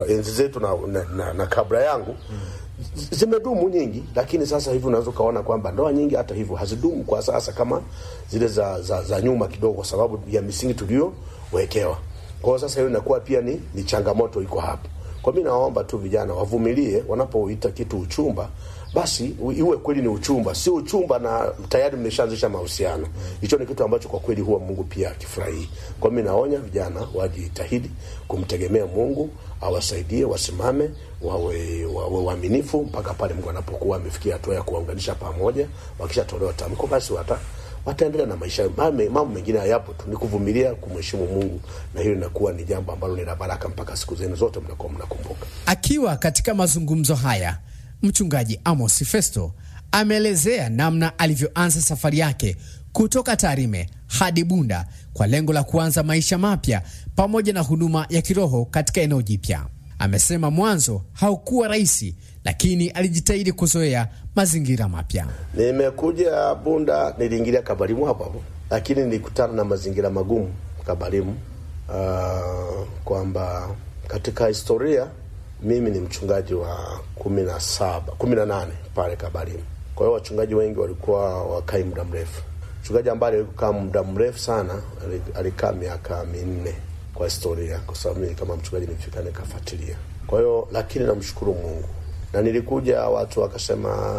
enzi zetu na, na, na, na kabla yangu zimedumu nyingi, lakini sasa hivi unaweza ukaona kwamba ndoa nyingi hata hivyo hazidumu kwa sasa kama zile za, za, za nyuma kidogo, kwa sababu ya misingi tuliyowekewa. Kwa hiyo sasa hiyo inakuwa pia ni, ni changamoto iko hapo. Kwa mimi naomba tu vijana wavumilie wanapoita kitu uchumba, basi u- iwe kweli ni uchumba, si uchumba na tayari mmeshaanzisha mahusiano. Hicho ni kitu ambacho kwa kweli huwa Mungu pia akifurahii. Kwa mimi naonya vijana wajitahidi kumtegemea Mungu, awasaidie wasimame, wawe wawe waaminifu mpaka pale Mungu anapokuwa amefikia hatua ya kuwaunganisha pamoja. Wakishatolewa tamko, basi wata wataendelea na maisha yao. Mame- mambo mengine hayapo tu, ni kuvumilia, kumheshimu Mungu, na hiyo inakuwa ni jambo ambalo ni la baraka mpaka siku zenu zote mnakuwa mnakumbuka. Akiwa katika mazungumzo haya, mchungaji Amos Festo ameelezea namna alivyoanza safari yake kutoka Tarime hadi Bunda kwa lengo la kuanza maisha mapya pamoja na huduma ya kiroho katika eneo jipya. Amesema mwanzo haukuwa rahisi, lakini alijitahidi kuzoea mazingira mapya. Nimekuja Bunda, niliingilia Kabarimu hapo hapo, lakini nilikutana na mazingira magumu Kabarimu. Uh, kwamba katika historia mimi ni mchungaji wa kumi na saba kumi na nane pale Kabarimu. Kwa hiyo wachungaji wengi walikuwa wakai muda mrefu. Mchungaji ambaye alikaa muda mrefu sana ali- alikaa miaka minne kwa historia, kwa sababu mimi kama mchungaji nilifika nikafuatilia. Kwa hiyo lakini namshukuru Mungu na nilikuja, watu wakasema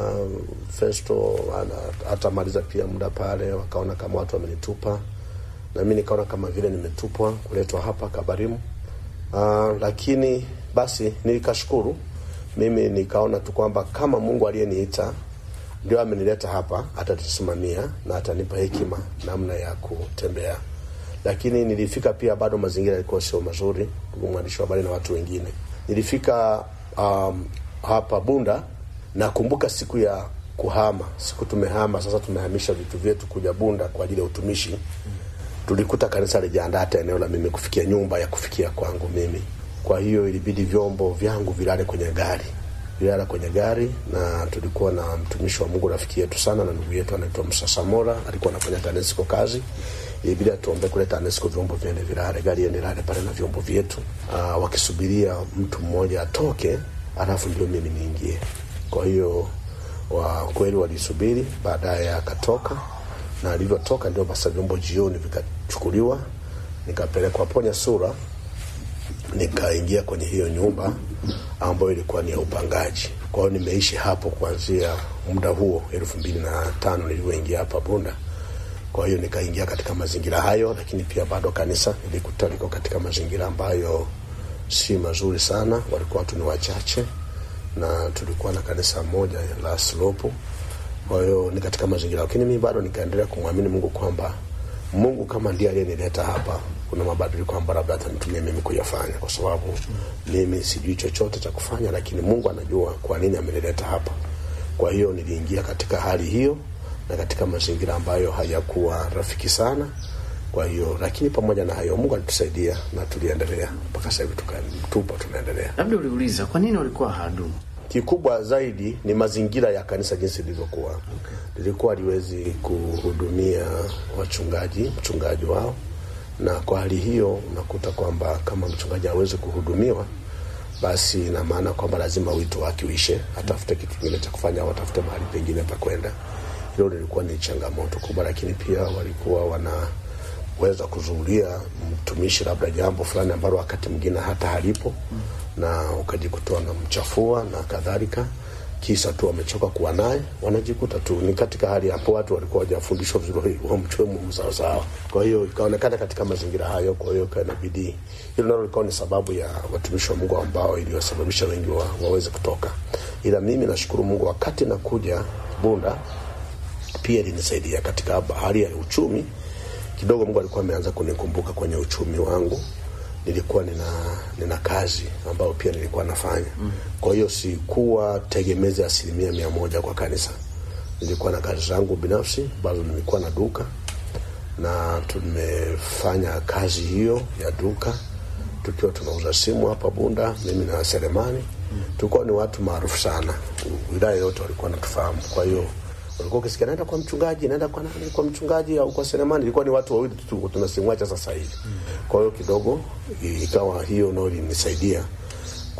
Festo ana- hatamaliza pia muda pale, wakaona kama watu wamenitupa, na mimi nikaona kama vile nimetupwa kuletwa hapa Kabarimu. Uh, lakini basi nilikashukuru mimi, nikaona tu kwamba kama Mungu aliyeniita ndio amenileta hapa, atatusimamia na atanipa hekima namna ya kutembea. Lakini nilifika pia, bado mazingira yalikuwa sio mazuri, ndugu mwandishi wa habari na watu wengine. Nilifika um, hapa Bunda, nakumbuka siku ya kuhama, siku tumehama sasa, tumehamisha vitu vyetu kuja Bunda kwa ajili ya utumishi tulikuta kanisa lijaandaa hata eneo la mimi kufikia nyumba ya kufikia kwangu mimi. Kwa hiyo ilibidi vyombo vyangu vilale kwenye gari, vilala kwenye gari, na tulikuwa na mtumishi wa Mungu rafiki yetu sana na ndugu yetu anaitwa Musa Samora, alikuwa anafanya TANESCO kazi. Ilibidi atuombe kule TANESCO vyombo viende vilale, gari iende lale pale na vyombo vyetu, aa, wakisubiria mtu mmoja atoke, alafu ndio mimi niingie. Kwa hiyo wa kweli walisubiri, baadaye akatoka na alivyotoka ndio basa vyombo jioni vikachukuliwa nikapelekwa Ponya Sura, nikaingia kwenye hiyo nyumba ambayo ilikuwa ni ya upangaji. Kwa hiyo nimeishi hapo kuanzia muda huo elfu mbili na tano nilivyoingia hapa Bunda. Kwa hiyo nikaingia katika mazingira hayo, lakini pia bado kanisa nilikuta liko katika mazingira ambayo si mazuri sana, walikuwa watu ni wachache, na tulikuwa na kanisa moja la slopu kwa hiyo ni katika mazingira, lakini mimi bado nikaendelea kumwamini Mungu kwamba Mungu kama ndiye aliyenileta hapa, kuna mabadiliko ambayo labda atanitumia mimi kuyafanya, kwa sababu mimi sijui chochote cha kufanya, lakini Mungu anajua kwa nini amenileta hapa. Kwa hiyo niliingia katika hali hiyo na katika mazingira ambayo hayakuwa rafiki sana. Kwa hiyo lakini pamoja na hayo Mungu alitusaidia na tuliendelea mpaka sasa hivi tuka- tupo tunaendelea. Labda uliuliza kwa nini walikuwa hawadumu? Kikubwa zaidi ni mazingira ya kanisa jinsi lilivyokuwa. Lilikuwa liwezi kuhudumia wachungaji, mchungaji wao, na kwa hali hiyo unakuta kwamba kama mchungaji hawezi kuhudumiwa, basi ina maana kwamba lazima wito wake uishe, atafute kitu kingine cha kufanya au atafute mahali pengine pa kwenda. Hilo lilikuwa ni changamoto kubwa, lakini pia walikuwa wanaweza kuzuulia mtumishi labda jambo fulani ambalo wakati mwingine hata halipo na ukajikuta wanamchafua na kadhalika, kisa tu wamechoka kuwa naye, wanajikuta tu ni katika hali hapo. Watu walikuwa wajafundishwa vizuri, wamchue Mungu sawasawa. Kwa hiyo ikaonekana katika mazingira hayo, kwa hiyo ikawa inabidi, hilo nalo likawa ni sababu ya watumishi wa Mungu ambao iliyosababisha wengi wa, waweze kutoka. Ila mimi nashukuru Mungu, wakati nakuja Bunda pia ilinisaidia katika hali ya uchumi kidogo. Mungu alikuwa ameanza kunikumbuka kwenye uchumi wangu nilikuwa nina nina kazi ambayo pia nilikuwa nafanya mm. Kwa hiyo sikuwa tegemezi asilimia mia moja kwa kanisa. Nilikuwa na kazi zangu binafsi ambazo nilikuwa na duka na tumefanya kazi hiyo ya duka tukiwa tunauza simu hapa Bunda, mimi na Selemani mm. Tulikuwa ni watu maarufu sana, wilaya yote walikuwa natufahamu. Kwa hiyo walikuwa ukisikia naenda kwa mchungaji, naenda kwa nani, kwa mchungaji au kwa Selemani, ilikuwa ni watu wawili tu tunasimwacha sasa hivi. Kwa hiyo kidogo ikawa hiyo nao ilinisaidia